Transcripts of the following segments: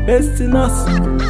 Destinas,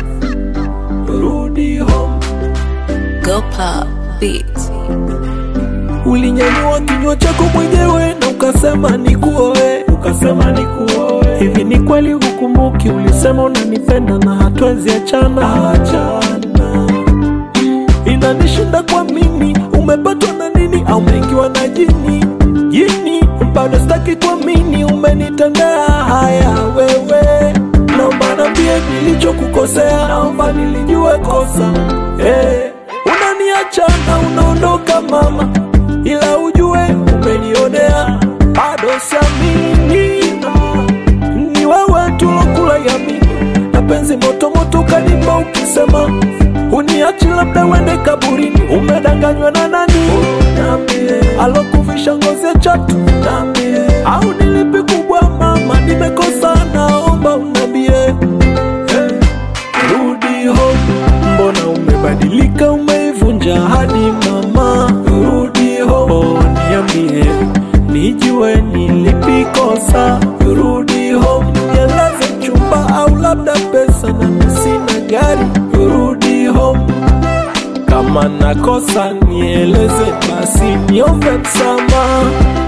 rudi home. Go pop beats. Ulinyanyua kinywa chako mwenyewe na ukasema nikuoe, ukasema nikuoe. Hivi ni kweli hukumbuki? Ulisema unanipenda na hatuwezi achana, achana. Inanishinda kwa mimi, umepatwa na nini au umeingiwa na jini? Jini bado sitaki kuamini, umenitendea haya wewe. Naomba niambie nilichokukosea, naomba nilijue kosa hey. Unaniacha na unaondoka mama, ila ujue umenionea, bado siamini ni wewe tulokula yamini na penzi moto moto kanipa ukisema uniachi labda wende kaburini umedanganywa na nani Niambie. alokuvisha ngozi ya chatu Niambie. au nilipi kubwa mama nimekosa naomba unambie hey. rudi home mbona umebadilika umeivunja hadi mama rudi home oh, niambie nijue nilipikosa rudi home nieleze chumba au labda pesa na sina gari rudi home kama nakosa nieleze basi niombe msamaha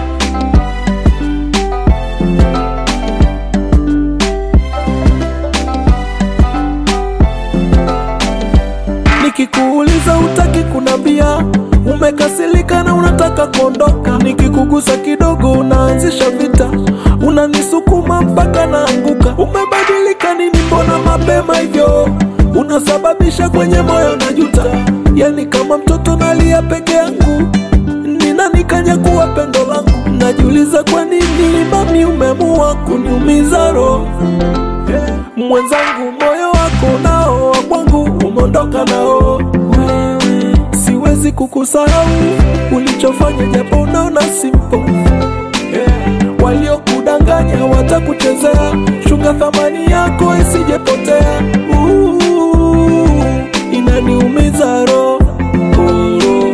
Nikikuuliza utaki kunambia, umekasirika na unataka kuondoka. Nikikugusa kidogo unaanzisha vita, unanisukuma mpaka naanguka. Umebadilika nini? Mbona mapema hivyo? Unasababisha kwenye moyo na juta, yani kama mtoto nalia peke yangu. Ni nani kanyakuwa pendo langu? Najiuliza kwa nini mami umemua kuniumiza roho mwenzangu, moyo wako nao wa kwangu umeondoka nao. Siwezi kukusahau ulichofanya, japo unaona simple. Yeah. Waliokudanganya watakuchezea, chunga thamani yako isijepotea. Uh, inaniumiza roho Oh,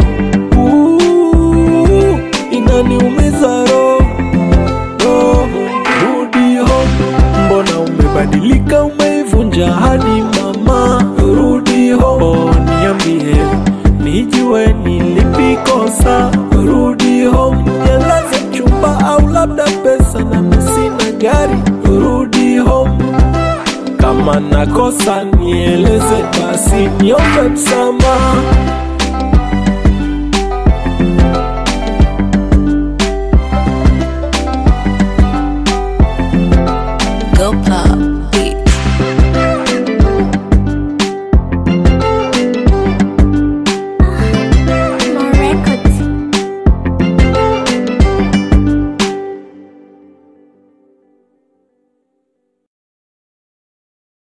uh, inaniumiza roho roho. Rudi home, mbona umebadilika, umeivunja hadi mama. Rudi home, oh, niambie nijue nilipikosa. Rudi home, nieleze chumba au labda pesa na sina gari. Rudi home, kama nakosa nieleze basi niombe msamaha.